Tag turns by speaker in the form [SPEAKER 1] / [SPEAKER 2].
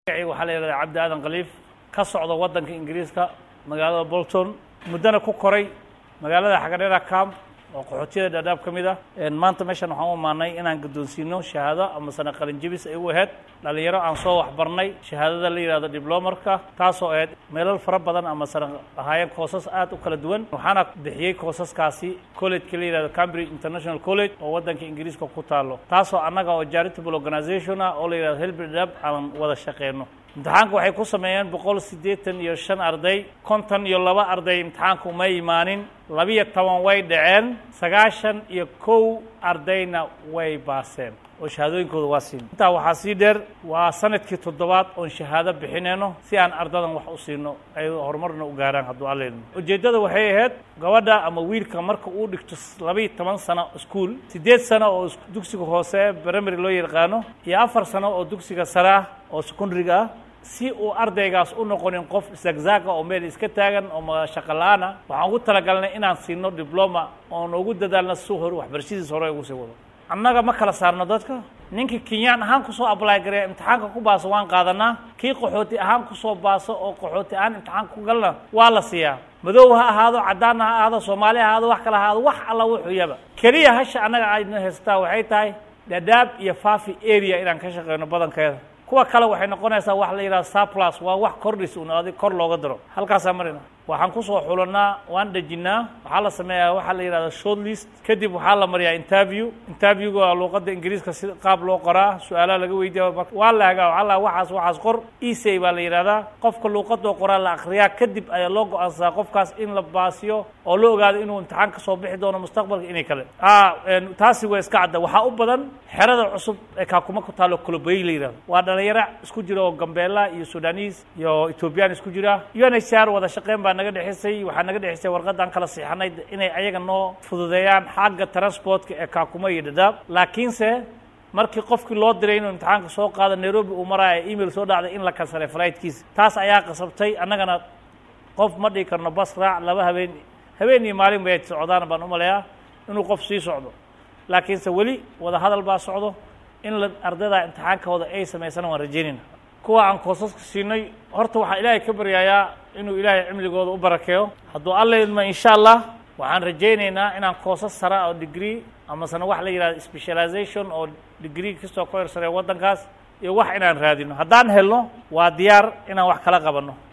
[SPEAKER 1] waxaa la yidhahdaa cabdi aadan khaliif ka socda waddanka ingiriiska magaalada bolton muddana ku koray magaalada xagadheera camp oo qaxootiyada dhaadhaab ka mid ah maanta meeshan waxaan u imaanay inaan guddoonsiino shahaado ama sana qalinjebis ay u ahayd dhalinyaro aan soo waxbarnay shahaadada la yidhahdo diblomarka taasoo ahayd meelal fara badan ama sana ahaayeen koosas aad u kala duwan waxaana bixiyey koosaskaasi collegeka la yidhahdo cambridge international college oo waddanka ingiriiska ku taalo taasoo annaga oo charitable organization ah oo la yidhahdo helbi dhab aan wada shaqeyno imtixaanka waxay ku sameeyeen boqol siddeetan iyo shan arday konton iyo laba arday imtixaanka uma imaanin labiyo toban way dhaceen sagaashan iyo kow ardayna way baaseen oo shahaadooyinkooda waa siin intaa waxaa sii dheer waa sanadkii toddobaad oon shahaado bixinayno si aan ardadan wax u siino ay horumarna u gaaraan hadduu alleedno ujeeddada waxay ahayd gabadha ama wiilka marka uu dhigto labiiyo toban sano iskuol siddeed sano oo dugsiga hoose primary loo yaqaano iyo afar sano oo dugsiga sare ah oo secondariga ah si uu ardaygaas u noqonin qof zagzaga oo meel iska taagan oo shaqo la-aan ah waxaan ugu talagalnay inaan siino dibloma oon ugu dadaalna si hore waxbarashadiisa hore ugu sii wado annaga ma kala saarno dadka ninkii kenyaan ahaan kusoo ablay gareya imtixaanka ku baaso waan qaadanaa kii qaxooti ahaan kusoo baaso oo qaxooti ahaan imtixaanka ku galna waa la siiyaa madow ha ahaado caddaanna ha ahaado soomaali ha ahaado wax kala ahaado wax alla wuxuu yaba keliya hasha annaga ayna haysataa waxay tahay dhadhaab iyo fafi area inaan ka shaqeyno badankeeda kuwa kale waxay noqonaysaa wax la yidhahdo surplus waa wax kordhis un adig kor looga diro halkaasaa marina waxaan kusoo xulanaa waan dhejinnaa waxaa la sameeyaa waxaa la yidhahda short list kadib waxaa la mariyaa interview interviewga waa luuqadda ingiriiska si qaab loo qoraa su-aalaha laga weydiiya waa la hagaa waxaa la waxaas waxaas qor esay baa la yidhahdaa qofka luuqadoo qoraa la akriyaa kadib ayaa loo go-aansadaa qofkaas in la baasiyo oo la ogaado inuu imtixaan ka soo bixi doono mustaqbalka inay kale taasi waa iska cadda waxaa u badan xerada cusub ee kaakuma ku taalo colobey la yidhahdo waa dhalinyaro isku jira oo gambeela iyo sudanis iyo ethoobiyan isku jira un h r wada shaqeyn baa naga dhexisay waxaa naga dhexisay warqadaan kala siixanay inay ayaga noo fududeeyaan xagga transportka ee kaakuma iyo dhadhaab laakiinse markii qofkii loo diray inuu imtixaanka soo qaado nairobi uu maraayo email soo dhacday in la kansalay flightkiisa taas ayaa qasabtay annagana qof ma dhigi karno bas raac laba habeen habeen iyo maalin bay socdaan baan umaleeyaa inuu qof sii socdo laakiinse weli wada hadal baa socdo in la ardayda imtixaankooda ay samaysana waan rajaynayna kuwa aan koosaska siinay horta waxaa ilaahay ka baryayaa inuu ilaahay cimligooda u barakeeyo hadduu alla idmo insha allah waxaan rajaynaynaa inaan koosas sara oo degree amasena wax la yidhahdo specialization oo degree kastoo ka horsareeya waddankaas iyo wax inaan raadino haddaan helno waa diyaar inaan wax kala qabanno